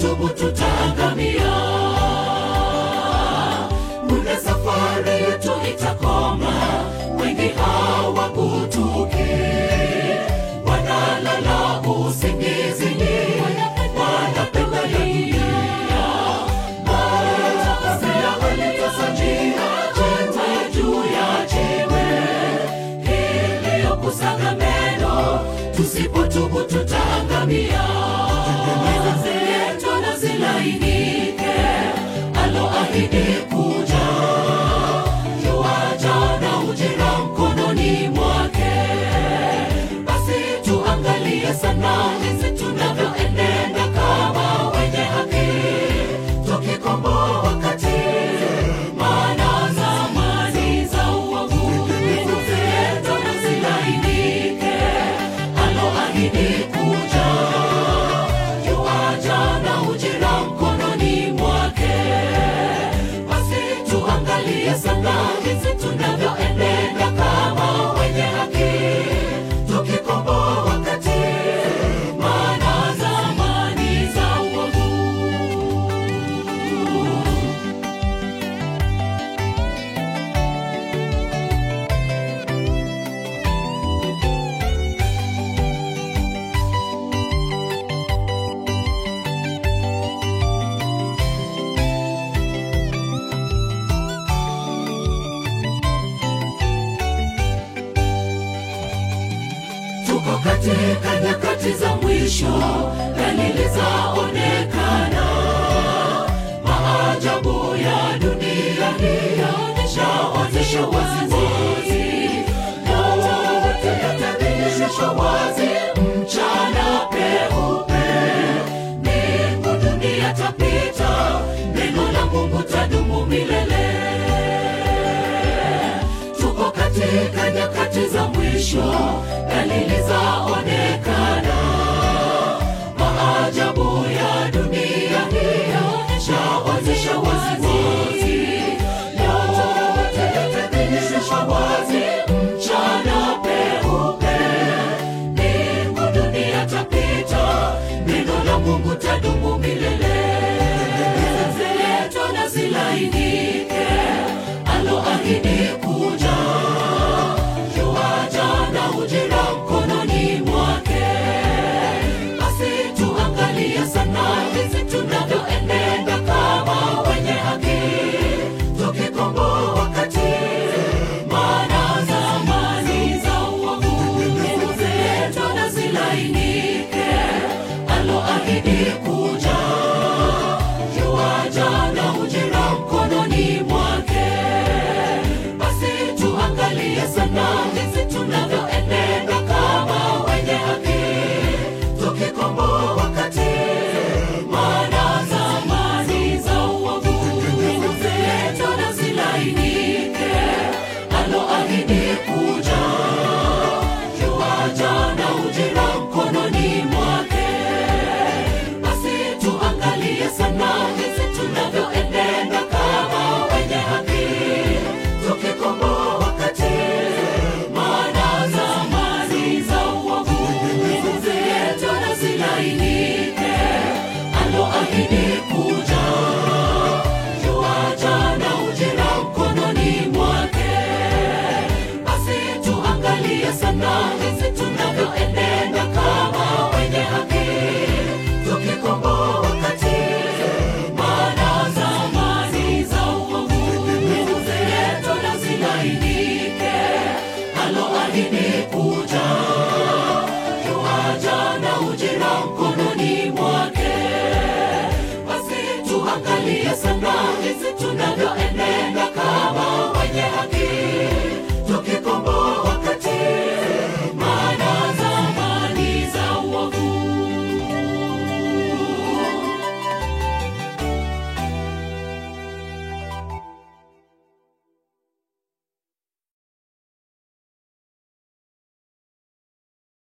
tusipotubu tutaangamia. Muda safari yetu itakoma, wengi hawakutuki, wanalala usingizini, wanapenda ya dunia. Matakasila walitosajia jiwe juu ya jiwe, iliyokusaga meno, tusipotubu tutaangamia. Zetu na zilainike, aloahidi kuja yuaja na ujira mkononi mwake. Basi tuangalie sana jinsi tunavyoenenda kama wenye haki, tukikomboa wakati, maana zamani za uovu zetu na zilainike, aloahidi kuja yuaja na ujira mkononi mwake. Basi tuangalie sana jinsi tunavyoenenda kama wenye haki, tukikomboa wakati, maana zamani za uovu Tuko katika nyakati za mwisho, dalili zaonekana. Maajabu ya dunia hii yaonyesha waziwazi, yote yatadhihirishwa wazi mchana peupe. Mbingu dunia tapita, neno la Mungu tadumu milele tuko katika nyakati za mwisho, dalili zaonekana. Maajabu ya dunia hii yaonyesha waziwazi, yote yatadhihirishwa wazi mchana peupe. Mbingu dunia tapita, neno la Mungu tadumu milele. Zetu na zilainike, aloahidi kuja yuaja na ujira mkononi mwake. Basi tuangalie sana jinsi tunavyoenenda kama wenye haki, tukikomboa wakati, maana zamani za uovu zetu na zilainike, aloahidi kuja yuaja na ujira mkononi mwake. Basi tuangalie sana jinsi tunavyoenenda kama wenye haki, tukikomboa wakati, maana zamani za uovu zetu na zilainike, aloahidi kuja yuaja na ujira mkononi mwake. Basi tuangalie sana jinsi tunavyoenenda kama wenye haki, tukikomboa wakati, maana zamani za uovu zetu na zilainike, aloahidi